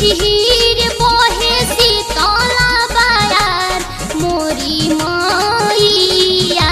झिहिर बहे शीतला बायार मोरी मैया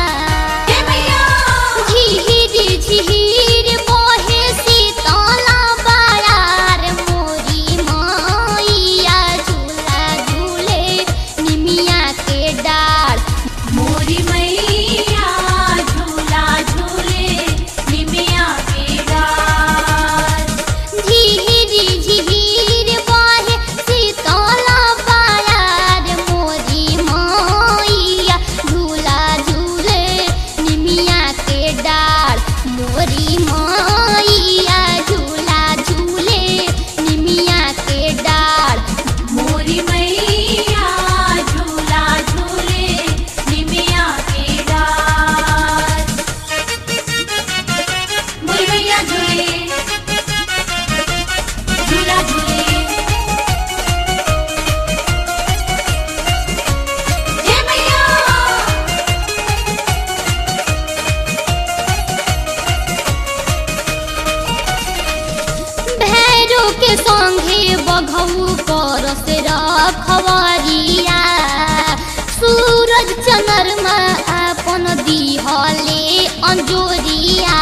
झिहिर झिहिर बहे शीतला बायार मोरी मैया झूला झूले निमिया के डाढ़ मोरी मैया झूला झूले निमिया के डार झिहिर झिहिर बहे शीतला बायार मोरी मैया झूला झूले निमिया के डाढ़ मोरी मैया झूला झूले निमिया के डाढ़ मोरी मैया झूला झूले निमिया के डार मोरी मैया झूले झूला झूले हे मैया भैरो के संगे बघऊ कर से रखवरिया सूरज चंद्रमा अपन दिहले अंजोरिया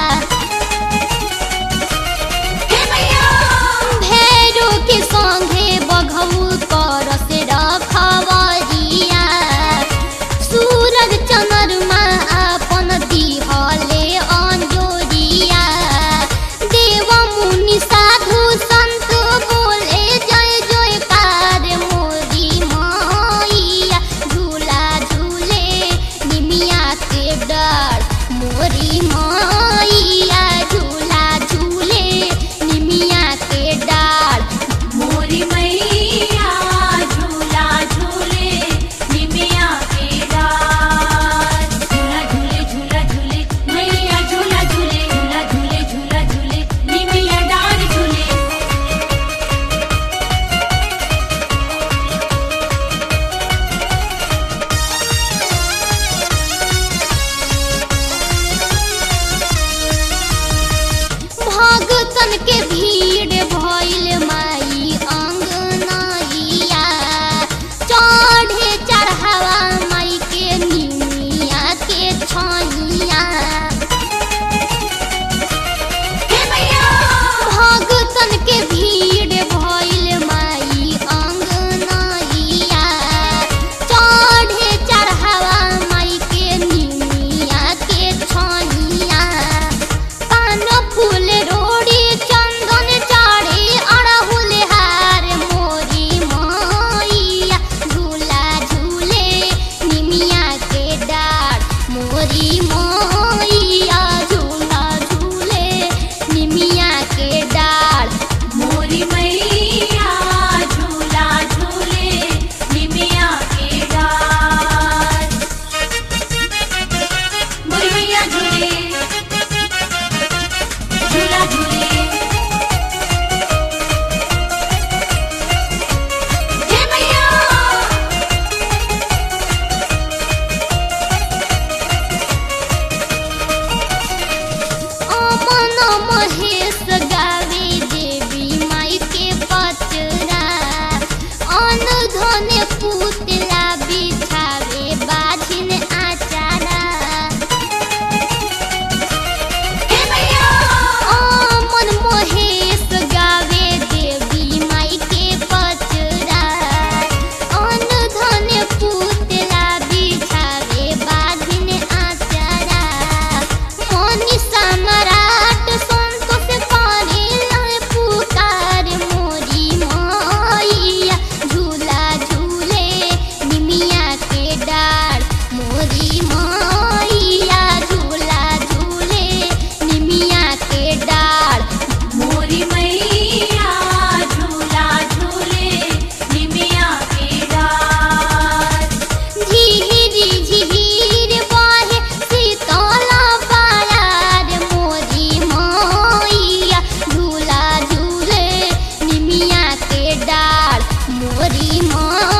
हे मैया भैरो के संगे बघऊ कर से रखवरिया सूरज चंद्रमा अपन दिहले अंजोरिया देव मुनि साधु संत बोले जय जयकार मोरी मैया झूला झूले निमिया के डर मोरी मैया झूला झूले निमिया के डाढ़ मोरी मैया झूला झूले निमिया के डार झूला झूले झूला झूले मैया झूला झूले झूला झूले झूला झूले निमिया डार झूले भगतन के भीड़ भइल माई अंगनैया चढ़े चढ़ावा माई के निमिया के छैया हे मैया भगतन के भीड़ भइल माई अंगनैया चढ़े चढ़ावा माई के निमिया के छैया पान फूल रोड़ी चंदन चाढ़े अड़हुल हार मोरी मैया झूला झूले निमिया के डाढ़ मोरी मैया झूला झूले निमिया के डाढ़ मोरी मैया झूला झूले निमिया के डार मोरी मैया झूले झूला झूले हे मैया अमन महेश गावे देवी माई के पचरा अन धन पुतला बिछावे बाझिन आचारा हे मैया अमन महेश गावे देवी माई के पचरा अन धन पुतला बिछावे बाझिन आचारा मनी सम्राट संतोष करे पुकार मोरी मैया झूला झूले निमिया के डाढ़ मोरी मैया झूला झूले निमिया के डाढ़ मोरी मैया झूला झूले निमिया के डार झिहिर झिहिर बहे शीतला बायार मोरी मैया झूला झूले निमिया के डाढ़ मोरी मैया